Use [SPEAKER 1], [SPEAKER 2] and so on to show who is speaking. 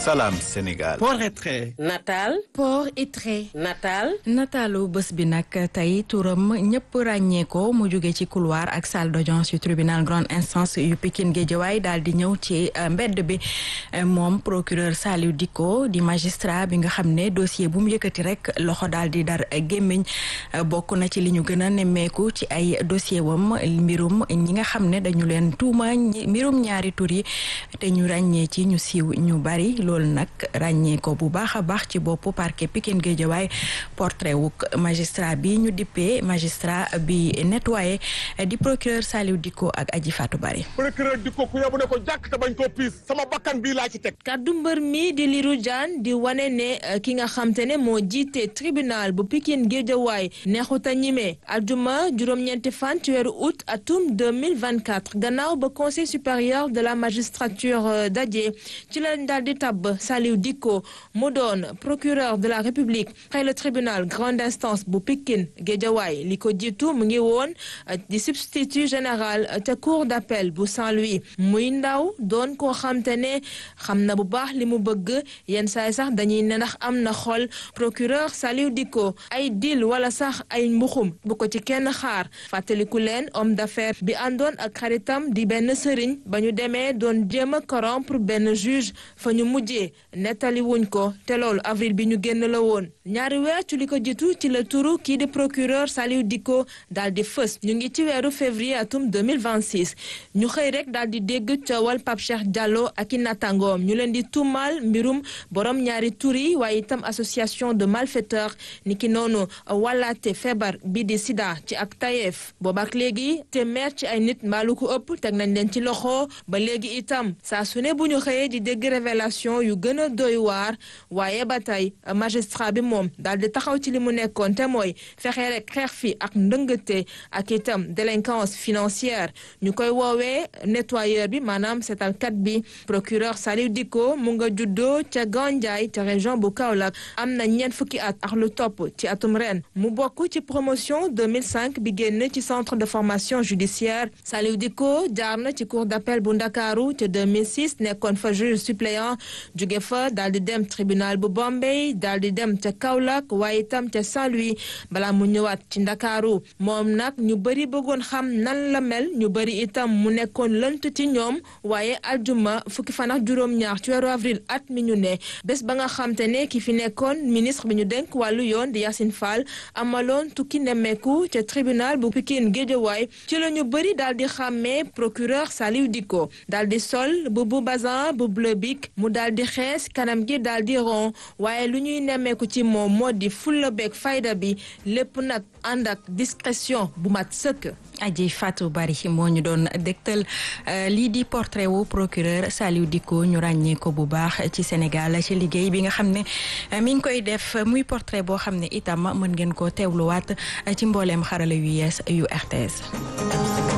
[SPEAKER 1] Salam Sénégal.
[SPEAKER 2] port et trait.
[SPEAKER 3] nataal.
[SPEAKER 4] port et trait.
[SPEAKER 3] nataal.
[SPEAKER 4] nataalu bés bi nag tey turam ñëpp ràññee ko mu jóge ci couloir ak salle d'audience yu tribunal grande instance yu Pikine Guédiawaye daal di ñëw ci mbedd bi moom procureur Saliou Dicko di magistrat bi nga xam ne dossier bu mu yëkkati rek loxo daal di dar gémmiñ bokk na ci li ñu gën a nemmeeku ci ay dossier wam mbirum ñi nga xam ne dañu leen tuuma mbirum ñaari tur yi te ñu ràññee ci ñu siiw ñu bari loolu nag ràññee ko bu baax a baax ci boppu parquet Pikine Guédiawaye portrait wuk magistrat bi ñu dippee magistrat bi nettoyé di procureur Saliou Dicko ak Aji Fatou Bari
[SPEAKER 5] procureur Dicko ku yabu ne ko jàkk te bañ koo piis sama bakkan bii laa ci teg
[SPEAKER 3] kaddu mbër mi di Lirou Diane di wane ne ki nga xam te ne moo jiite tribunal bu Pikine Guédiawaye neexut a ñime aljuma juróom-ñeenti fan ci weeru août atum 2024 gannaaw ba conseil supérieur de la magistrature daje ci lañ daal di tabb Saliou Dicko mu doon procureur de la république xëy le tribunal grande instance bu Pikine Guédiawaye li ko jiitu mu ngi woon di substitut général te cour d'appel bu Saint-Louis muy ndaw doon koo xam te ne xam na bu baax li mu bëgg yenn saay sax dañuy ne ndax am na xol procureur Saliou Dicko ay dil wala sax ay mbuxum bu ko ci kenn xaar fàttaliku leen homme d'affaires bi àndoon ak xaritam di benn sëriñ ba ñu demee doon jéem a corrompre benn juge fa ñu mujjee nettali wuñ ko te loolu avril bi ñu génn la woon ñaari weer ci li ko jiitu ci la turu kii di procureur Saliou Dicko daal di fës ñu ngi ci weeru février atum 2026 ñu xëy rek daal di dégg coowal Pape Cheikh Diallo ak i nattangoom ñu leen di tuumaal mbirum borom ñaari tur yi waaye itam association de malfaiteurs ni ki noonu wàllaate feebar bi di sida ci ak tayeef boobaak léegi téeméer ci ay nit mbaalu ko ëpp teg nañ leen ci loxo ba léegi itam saa su ne bu ñu xëyee di dégg révélation yu gën a doy waar waaye ba tey magistrat bi moom daal di taxaw ci li mu nekkoon te mooy fexe rek xeex fi ak ndëngate ak itam délinquance financière ñu koy woowee nettoyeur bi maanaam seetalkat bi procureur Saliou Dicko mu nga juddoo ca Gandiaye ca région bu Kaolack am na ñeent fukki at ak lu topp ci atum ren mu bokk ci promotion 2005 bi génn ci centre de formation judiciaire Saliou Dicko jaar na ci cour d'appel bu Ndakaaru ca 2006 nekkoon fa juge suppléant jóge fa daal di dem tribunal bu Bombay daal di dem ca Kaolack waaye itam ca Saint-Louis balaa mu ñëwaat ci Ndakaaru moom nag ñu bëri bëggoon xam nan la mel ñu bëri itam mu nekkoon lënt ci ñoom waaye aljuma fukki fan ak juróom-ñaar ci weeru avril at mi ñu ne bés ba nga xam te ne ki fi nekkoon ministre bi ñu denk wàllu yoon di Yacine Fall amaloon tukki nemmeeku ca tribunal bu Pikine Guédiawaye ci la ñu bëri daal di xàmmee procureur Saliou Dicko daal di sol bu bu bazin bu bleu bic mu daal di xees kanam gi daal di ron waaye lu ñuy nemmeeku ci moom moo di fulla beeg fayda bi lépp nag ànd ak discrétion bu mat sëkk.
[SPEAKER 4] Aji Fatou Bari moo ñu doon dégtal lii di portrait wu procureur Saliou Dicko ñu ràññee ko bu baax ci Sénégal ci liggéey bi nga xam ne mi ngi koy def muy portrait boo xam ne itam mën ngeen ko teewluwaat ci mbooleem xarala yu yees yu RTS.